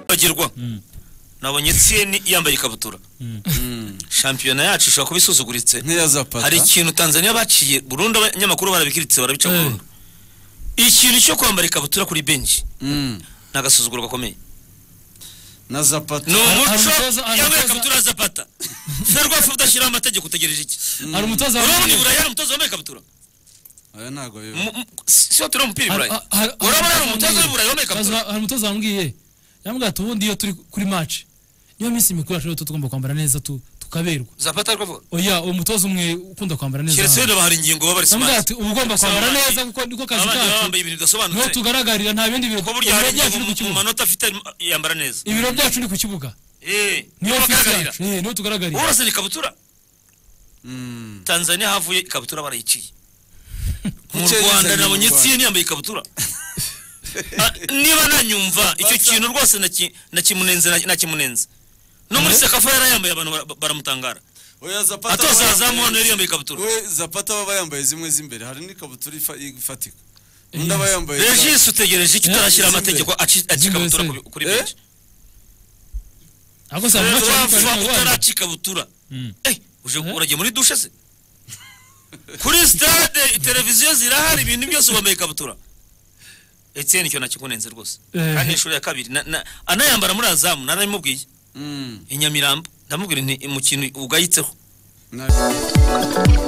bagirwa nabonye etienne yambaye ikabutura shampiyona yacu ishobora kuba isuzuguritse nkeya za pata hari ikintu tanzania baciye burundu abanyamakuru barabikiritse barabica Eh. burundu ikintu cyo kwambara ikabutura kuri benshi Mm. ni agasuzuguro gakomeye na za pata ni umuco umutoza- hari yambaye umutoza- ikabutura ya zapata ferwafu udashyiraho amategeko utegereje iki hari umutoza urabona ni w'Amerika. buraya umutoza wambaye ikabutura aya ntabwo yo Mu- mu- si- siyo turi umupira i Hari- buraya hari- urabona hari umutoza wambwiye- w'i buraya wambaye ikabutura hari umutoza wambwiye yambwira ati ubundi iyo turi kuri match niyo minsi mikuru yacu rero tuba tugomba kwambara neza tu- tukaberwa zapata ariko avuga oya uwo mutoza umwe ukunda kwambara neza keretse hano. wenda bahari ingingo baba bari yambwira simanzi ati uba ugomba kwambara Abandi- neza kuko niko kazi abandi baba kacu bambaye ibintu niho bidasobanutse tugaragarira nta bindi bintu ko burya hari ibiro byacu ni ingingo ku mu kibuga manota afite yambara neza ibiro byacu ni ku kibuga eh niyo fisi bagaragarira yacu eh, niho tugaragarira urasa ni ikabutura Mm. tanzania havuye ikabutura barayiciye mu Kuki rwanda yazanye mu nabonye Rwanda? etienne yambaye ikabutura Ah, niba nanyumva icyo Basa- kintu rwose naki- nakimunenze na- nakimunenze no muri sekafa yarayambaye abantu bara- baramutangara oya za pata atoza aba azamu hano yambaye- yari yambaye ikabutura we za pata baba yambaye zimwe z'imbere hari n'ikabutura ifa- ifatika Yes. undi aba yambaye za- regis utegereje icyo Eh, utarashyira izi amategeko aci- aca izi mbere ikabutura se. kuri- kuri Eh? benshi ahubwo se hari match ariko wavuga ariko utaraca ikabutura Mm. Eh, uje Eh? uragiye muri dushe se kuri stade televiziyo zirahari ibintu byose wambaye ikabutura etienne icyo nakikunenze rwose Eh. kandi inshuro ya kabiri na- na- anayambara muri azamu naramubwiye Mm. i nyamirambo ndamubwira nti mu kintu ugayitseho Na-